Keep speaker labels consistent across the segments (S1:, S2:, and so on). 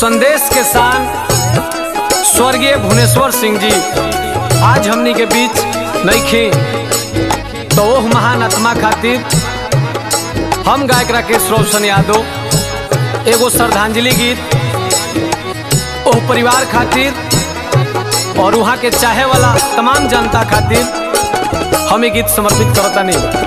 S1: संदेश के सान स्वर्गीय भुवनेश्वर सिंह जी आज हमनी के बीच नईखे तो ओह महान आत्मा खातिर हम गायक राकेश रोशन यादव एगो श्रद्धांजलि गीत ओह परिवार खातिर और वहाँ के चाहे वाला तमाम जनता खातिर हम ये गीत समर्पित करता नहीं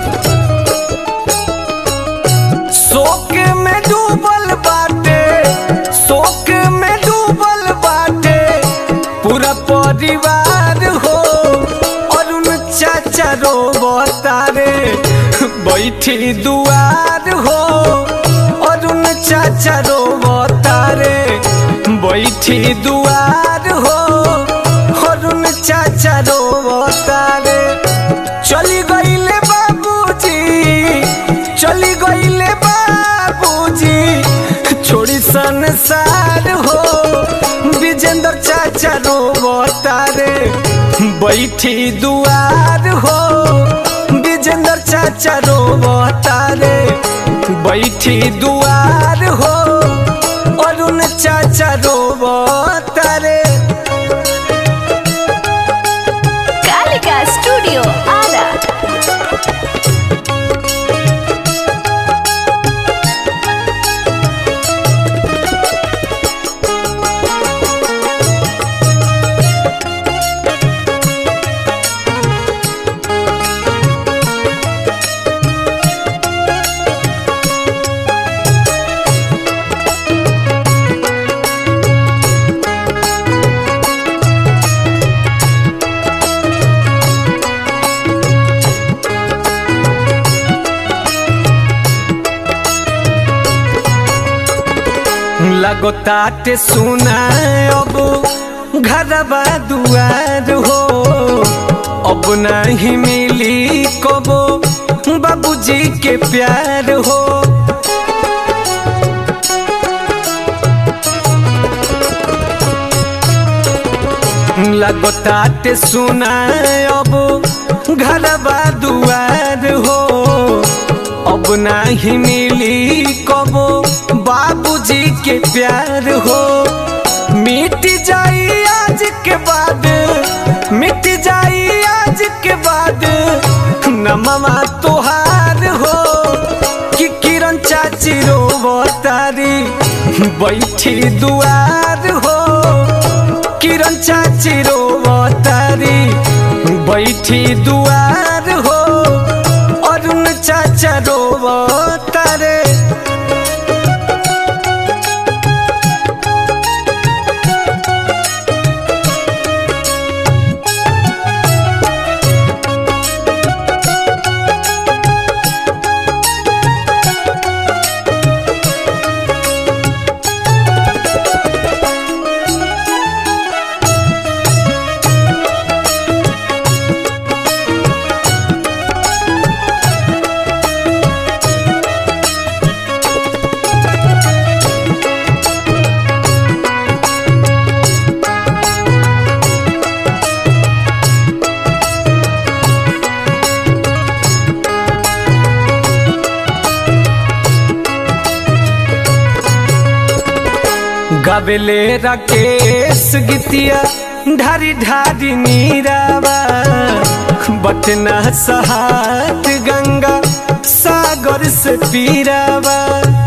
S1: शोक में डूबल बाटे शोक में डूबल बाटे पूरा परिवार हो और उन चाचा रो बतारे बैठी दुआर हो और उन चाचा रो बतारे बैठी दुआर हो और उन चाचा रो बतारे चली गईले बाबूजी चली गईले बाबूजी छोड़ी संसार हो विजेंद्र चाचा रो तारे बैठी दुआर हो विजेंद्र चाचा रो तारे बैठी दुआर हो अरुण चाचा रो तारे
S2: कालिका स्टूडियो आरा
S1: लगो ताटे सुना अब घरबा दुआर हो अब नहीं मिली कबो बाबूजी के प्यार हो लगो ताटे सुना अब घरबा दुआर हो अब नहीं मिली कबो बाबूजी के प्यार हो मिट जाई आज के बाद मिट जाई आज के बाद नमवा तोहार हो कि किरण चाची रो तारी बैठी दुआर हो किरण चाची रो तारी बैठी दुआर हो अरुण चाचा रो तारे गबले राकेश गीतिया ढारी ढारी नीरावा बटना सहात गंगा सागर से पीरावा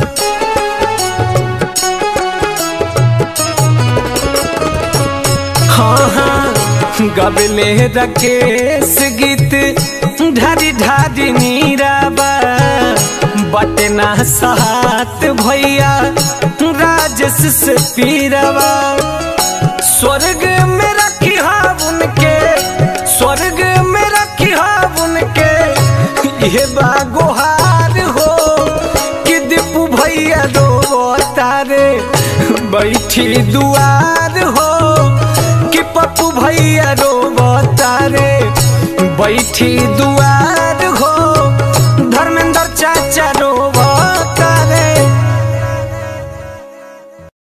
S1: हाँ हाँ गबले राकेश गीत ढारी ढारी नीरावा बटना सहात भैया राजस से पीरवा स्वर्ग में रखी उनके स्वर्ग में रखी उनके ये बागोहार हो कि दीपू भैया दो तारे बैठी दुआर हो कि पप्पू भैया रो तारे बैठी दुआर